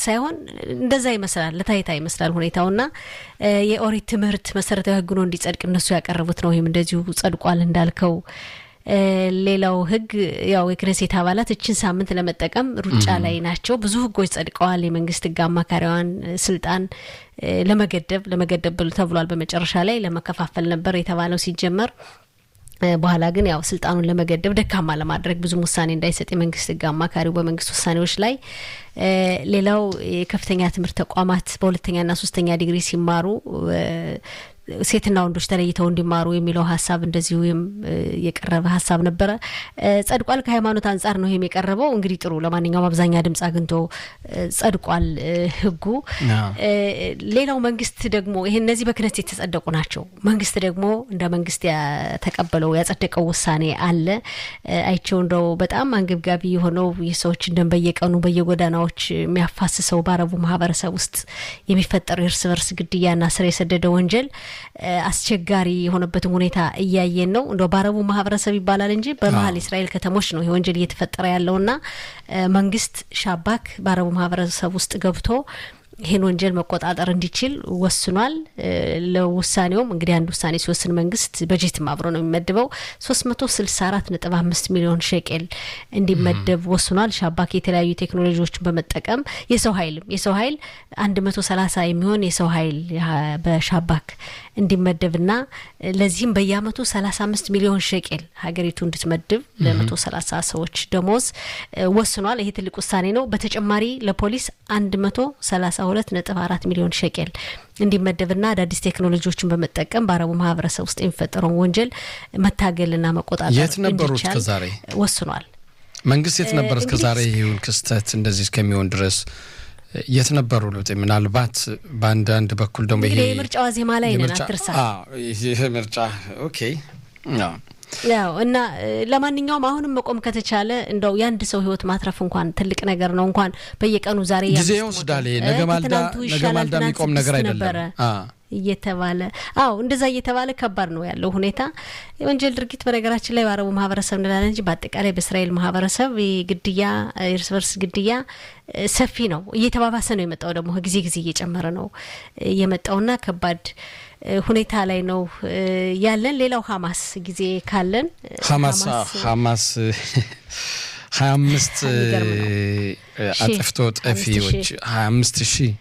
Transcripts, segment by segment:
ሳይሆን እንደዛ ይመስላል፣ ለታይታ ይመስላል ሁኔታውና የኦሪት ትምህርት መሰረታዊ ህግ ነው እንዲጸድቅ እነሱ ያቀረቡት ነው። ይህም እንደዚሁ ጸድቋል እንዳልከው። ሌላው ህግ ያው የክኔሴት አባላት እችን ሳምንት ለመጠቀም ሩጫ ላይ ናቸው። ብዙ ህጎች ጸድቀዋል። የመንግስት ህግ አማካሪዋን ስልጣን ለመገደብ ለመገደብ ተብሏል። በመጨረሻ ላይ ለመከፋፈል ነበር የተባለው ሲጀመር በኋላ ግን ያው ስልጣኑን ለመገደብ ደካማ ለማድረግ ብዙም ውሳኔ እንዳይሰጥ የመንግስት ህግ አማካሪው በመንግስት ውሳኔዎች ላይ። ሌላው የከፍተኛ ትምህርት ተቋማት በሁለተኛና ሶስተኛ ዲግሪ ሲማሩ ሴትና ወንዶች ተለይተው እንዲማሩ የሚለው ሀሳብ እንደዚሁ የቀረበ ሀሳብ ነበረ። ጸድቋል። ከሃይማኖት አንጻር ነው ይህም የቀረበው። እንግዲህ ጥሩ፣ ለማንኛውም አብዛኛ ድምጽ አግኝቶ ጸድቋል ህጉ። ሌላው መንግስት ደግሞ ይህ እነዚህ በክነት የተጸደቁ ናቸው። መንግስት ደግሞ እንደ መንግስት ያተቀበለው ያጸደቀው ውሳኔ አለ። አይቸው እንደው በጣም አንገብጋቢ የሆነው የሰዎችን ደም በየቀኑ በየጎዳናዎች የሚያፋስሰው በአረቡ ማህበረሰብ ውስጥ የሚፈጠረው የእርስ በርስ ግድያና ስር የሰደደ ወንጀል አስቸጋሪ የሆነበትን ሁኔታ እያየን ነው። እንደ በአረቡ ማህበረሰብ ይባላል እንጂ በመሀል የእስራኤል ከተሞች ነው ይህ ወንጀል እየተፈጠረ ያለውና መንግስት ሻባክ በአረቡ ማህበረሰብ ውስጥ ገብቶ ይህን ወንጀል መቆጣጠር እንዲችል ወስኗል። ለውሳኔውም እንግዲህ አንድ ውሳኔ ሲወስን መንግስት በጀትም አብሮ ነው የሚመድበው ሶስት መቶ ስልሳ አራት ነጥብ አምስት ሚሊዮን ሸቄል እንዲመደብ ወስኗል። ሻባክ የተለያዩ ቴክኖሎጂዎችን በመጠቀም የሰው ኃይልም የሰው ኃይል አንድ መቶ ሰላሳ የሚሆን የሰው ኃይል በሻባክ እንዲመደብና ለዚህም በየአመቱ ሰላሳ አምስት ሚሊዮን ሸቄል ሀገሪቱ እንድትመድብ ለመቶ ሰላሳ ሰዎች ደሞዝ ወስኗል። ይሄ ትልቅ ውሳኔ ነው። በተጨማሪ ለፖሊስ አንድ መቶ ሰላሳ ሁለት ነጥብ አራት ሚሊዮን ሸቄል እንዲመደብና አዳዲስ ቴክኖሎጂዎችን በመጠቀም በአረቡ ማህበረሰብ ውስጥ የሚፈጠረውን ወንጀል መታገልና መቆጣጠር የት ነበሩ እስከዛሬ ወስኗል። መንግስት የት ነበር እስከዛሬ ይሁን ክስተት እንደዚህ እስከሚሆን ድረስ የት ነበሩ? ለውጥ ምናልባት በአንዳንድ በኩል ደግሞ ይሄ የምርጫ ዜማ ላይ ነን፣ አትርሳ። ይህ ምርጫ ኦኬ ያው እና ለማንኛውም አሁንም መቆም ከተቻለ እንደው የአንድ ሰው ህይወት ማትረፍ እንኳን ትልቅ ነገር ነው። እንኳን በየቀኑ ዛሬ ጊዜ ይወስዳል። ነገ ማልዳ ነገ ማልዳ የሚቆም ነገር አይደለም እየተባለ አዎ እንደዛ እየተባለ ከባድ ነው ያለው ሁኔታ። የወንጀል ድርጊት በነገራችን ላይ በአረቡ ማህበረሰብ እንላለን እንጂ በአጠቃላይ በእስራኤል ማህበረሰብ ግድያ፣ እርስ በርስ ግድያ ሰፊ ነው። እየተባባሰ ነው የመጣው ደግሞ ጊዜ ጊዜ እየጨመረ ነው የመጣውና ከባድ ሁኔታ ላይ ነው ያለን። ሌላው ሀማስ ጊዜ ካለን ሀማስ ሀማስ ሀያ አምስት አጥፍቶ ጠፊዎች ሀያ አምስት ሺህ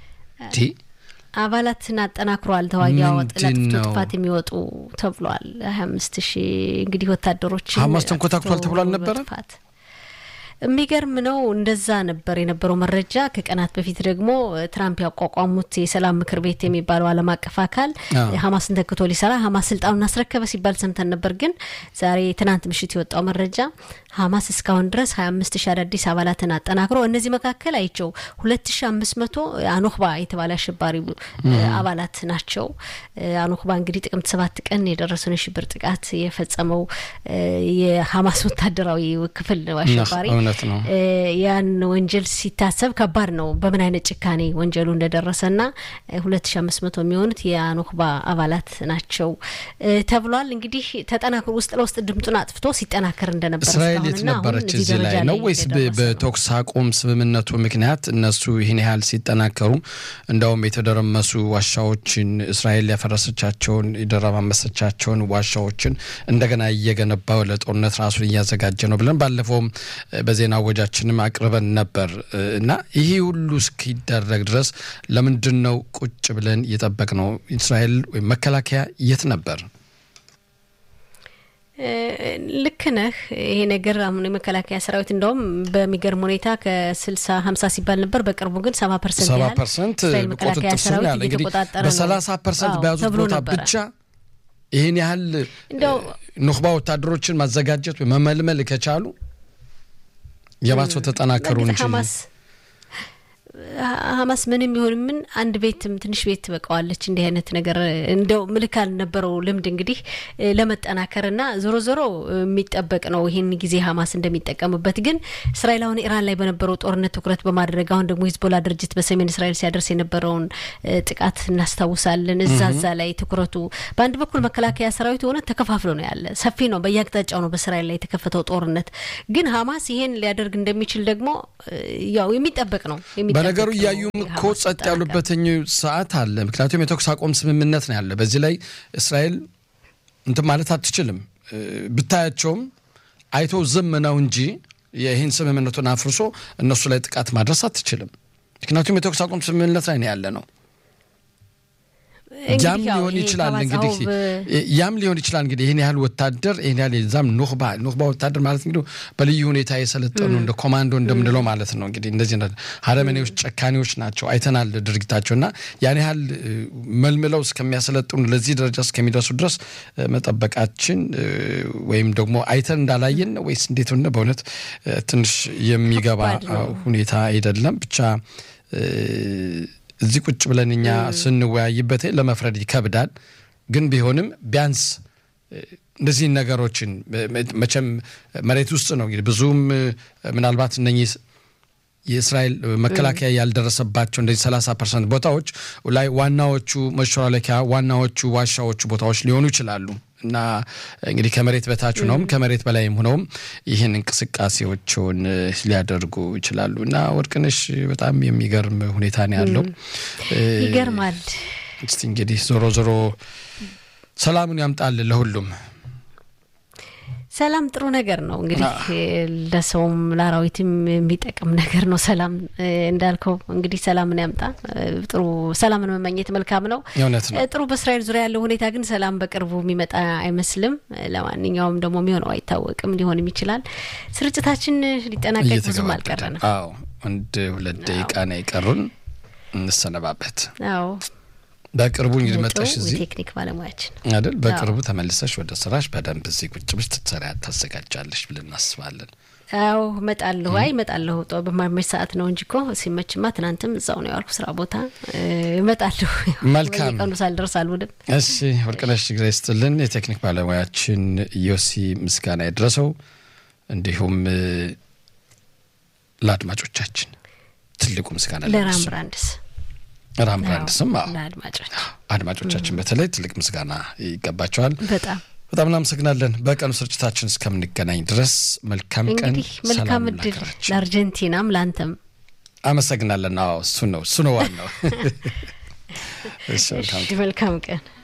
አባላትን አጠናክሯል። ተዋጊ ለአጥፍቶ ጥፋት የሚወጡ ተብሏል። ሀያ አምስት ሺህ እንግዲህ ወታደሮችን ሀማስ ተንኮታክቷል ተብሎ አልነበረ? የሚገርም ነው። እንደዛ ነበር የነበረው መረጃ። ከቀናት በፊት ደግሞ ትራምፕ ያቋቋሙት የሰላም ምክር ቤት የሚባለው ዓለም አቀፍ አካል ሀማስን ተክቶ ሊሰራ ሀማስ ስልጣኑን አስረከበ ሲባል ሰምተን ነበር። ግን ዛሬ ትናንት ምሽት የወጣው መረጃ ሀማስ እስካሁን ድረስ ሀያ አምስት ሺ አዳዲስ አባላትን አጠናክሮ እነዚህ መካከል አይቸው ሁለት ሺ አምስት መቶ አኖክባ የተባለ አሸባሪ አባላት ናቸው። አኖክባ እንግዲህ ጥቅምት ሰባት ቀን የደረሰውን የሽብር ጥቃት የፈጸመው የሀማስ ወታደራዊ ክፍል ነው አሸባሪ ነው። ያን ወንጀል ሲታሰብ ከባድ ነው። በምን አይነት ጭካኔ ወንጀሉ እንደደረሰና ሁለት ሺ አምስት መቶ የሚሆኑት የአኖክባ አባላት ናቸው ተብሏል። እንግዲህ ተጠናክሮ ውስጥ ለውስጥ ድምጡን አጥፍቶ ሲጠናከር እንደነበር እስራኤል የት ነበረች እዚህ ላይ ነው ወይስ በተኩስ አቁም ስምምነቱ ምክንያት እነሱ ይህን ያህል ሲጠናከሩ እንደውም የተደረመሱ ዋሻዎችን እስራኤል ያፈረሰቻቸውን የደረማመሰቻቸውን ዋሻዎችን እንደገና እየገነባው ለጦርነት ራሱን እያዘጋጀ ነው ብለን ባለፈውም በዜና ወጃችንም አቅርበን ነበር እና ይህ ሁሉ እስኪደረግ ድረስ ለምንድን ነው ቁጭ ብለን እየጠበቅ ነው? እስራኤል ወይም መከላከያ የት ነበር? ልክ ነህ። ይሄ ነገር አሁን የመከላከያ ሰራዊት እንደውም በሚገርም ሁኔታ ከስልሳ ሀምሳ ሲባል ነበር። በቅርቡ ግን ሰባ ፐርሰንት ሰባ ያህል ፐርሰንት እስራኤል መከላከያ ቁጥጥር ስር ሰራዊት ያለ እንግዲህ እየተቆጣጠረ ነው በሰላሳ ፐርሰንት አዎ በያዙት ተብሎ ቦታ ነበረ። ብቻ ይህን ያህል እንደው ኑክባ ወታደሮችን ማዘጋጀት ወይ መመልመል ከቻሉ የባሰው ተጠናከሩ በእርግጥ እንጂ ሀማስ ሀማስ ምንም ይሁን ምን አንድ ቤትም ትንሽ ቤት ትበቃዋለች። እንዲህ አይነት ነገር እንደው ምልክ አልነበረው ልምድ እንግዲህ እ ለመጠናከርና ዞሮ ዞሮ የሚጠበቅ ነው ይህን ጊዜ ሀማስ እንደሚጠቀምበት። ግን እስራኤል አሁን ኢራን ላይ በነበረው ጦርነት ትኩረት በማድረግ አሁን ደግሞ ሂዝቦላ ድርጅት በሰሜን እስራኤል ሲያደርስ የነበረውን እ ጥቃት እናስታውሳለን። እዛ እዛ ላይ ትኩረቱ በአንድ በኩል መከላከያ ሰራዊት የሆነ ተከፋፍሎ ነው ያለ ሰፊ ነው፣ በየአቅጣጫው ነው በእስራኤል ላይ የተከፈተው ጦርነት። ግን ሀማስ ይሄን ሊያደርግ እንደሚችል ደግሞ እ ያው የሚጠበቅ ነው የሚጠበቅ በነገሩ እያዩም እኮ ጸጥ ያሉበትኝ ሰዓት አለ። ምክንያቱም የተኩስ አቁም ስምምነት ነው ያለ። በዚህ ላይ እስራኤል እንትን ማለት አትችልም። ብታያቸውም አይቶ ዝም ነው እንጂ ይህን ስምምነቱን አፍርሶ እነሱ ላይ ጥቃት ማድረስ አትችልም። ምክንያቱም የተኩስ አቁም ስምምነት ላይ ነው ያለ ነው። ያም ሊሆን ይችላል እንግዲህ ያም ሊሆን ይችላል እንግዲህ ይህን ያህል ወታደር ይህን ያህል የዛም ኑክባ ኑክባ ወታደር ማለት እንግዲህ በልዩ ሁኔታ የሰለጠኑ እንደ ኮማንዶ እንደምንለው ማለት ነው። እንግዲህ እንደዚህ ሀረመኔዎች፣ ጨካኔዎች ናቸው። አይተናል ድርጊታቸው እና ያን ያህል መልምለው እስከሚያሰለጥኑ ለዚህ ደረጃ እስከሚደርሱ ድረስ መጠበቃችን ወይም ደግሞ አይተን እንዳላየን ወይስ እንዴት ሆነ በእውነት ትንሽ የሚገባ ሁኔታ አይደለም ብቻ እዚህ ቁጭ ብለን እኛ ስንወያይበት ለመፍረድ ይከብዳል። ግን ቢሆንም ቢያንስ እንደዚህ ነገሮችን መቼም መሬት ውስጥ ነው እንግዲህ ብዙም ምናልባት እነኚህ የእስራኤል መከላከያ ያልደረሰባቸው እንደዚህ ሰላሳ ፐርሰንት ቦታዎች ላይ ዋናዎቹ መሸላለኪያ ዋናዎቹ ዋሻዎቹ ቦታዎች ሊሆኑ ይችላሉ እና እንግዲህ ከመሬት በታች ነውም ከመሬት በላይም ሆነውም ይህን እንቅስቃሴዎችን ሊያደርጉ ይችላሉ። እና ወርቅነሽ በጣም የሚገርም ሁኔታ ነው ያለው። ይገርማል። እስቲ እንግዲህ ዞሮ ዞሮ ሰላሙን ያምጣል ለሁሉም። ሰላም ጥሩ ነገር ነው እንግዲህ ለሰውም ለአራዊትም የሚጠቅም ነገር ነው። ሰላም እንዳልከው እንግዲህ ሰላምን ያምጣ። ጥሩ ሰላምን መመኘት መልካም ነው። እውነት ነው። ጥሩ በእስራኤል ዙሪያ ያለው ሁኔታ ግን ሰላም በቅርቡ የሚመጣ አይመስልም። ለማንኛውም ደግሞ የሚሆነው አይታወቅም፣ ሊሆንም ይችላል። ስርጭታችን ሊጠናቀቅ ብዙም አልቀረንም። አዎ አንድ ሁለት ደቂቃ ነው የቀሩን፣ እንሰነባበት። አዎ በቅርቡ እንግዲህ መጣሽ እዚህ ቴክኒክ ባለሙያችን አይደል? በቅርቡ ተመልሰሽ ወደ ስራሽ በደንብ እዚህ ቁጭ ብለሽ ትሰሪያ ታዘጋጃለሽ ብለን እናስባለን። አዎ እመጣለሁ። አይ እመጣለሁ። ጦ በማይመች ሰዓት ነው እንጂ እኮ ሲመችማ ትናንትም እዛው ነው ያልኩ ስራ ቦታ እመጣለሁ። መልካም ቀኑ ሳልደርስ አልውልም። እሺ ወርቅነሽ ግሬ ስትልን የቴክኒክ ባለሙያችን ዮሲ ምስጋና የደረሰው እንዲሁም ለአድማጮቻችን ትልቁ ምስጋና ለራም ብራንድስ ራም ብራንድስም ለአድማጮች አድማጮቻችን በተለይ ትልቅ ምስጋና ይገባቸዋል። በጣም በጣም እናመሰግናለን። በቀኑ ስርጭታችን እስከምንገናኝ ድረስ መልካም ቀን፣ እንግዲህ መልካም እድል ለአርጀንቲናም ለአንተም አመሰግናለን። አዎ እሱ ነው እሱ ነው ዋናው። መልካም ቀን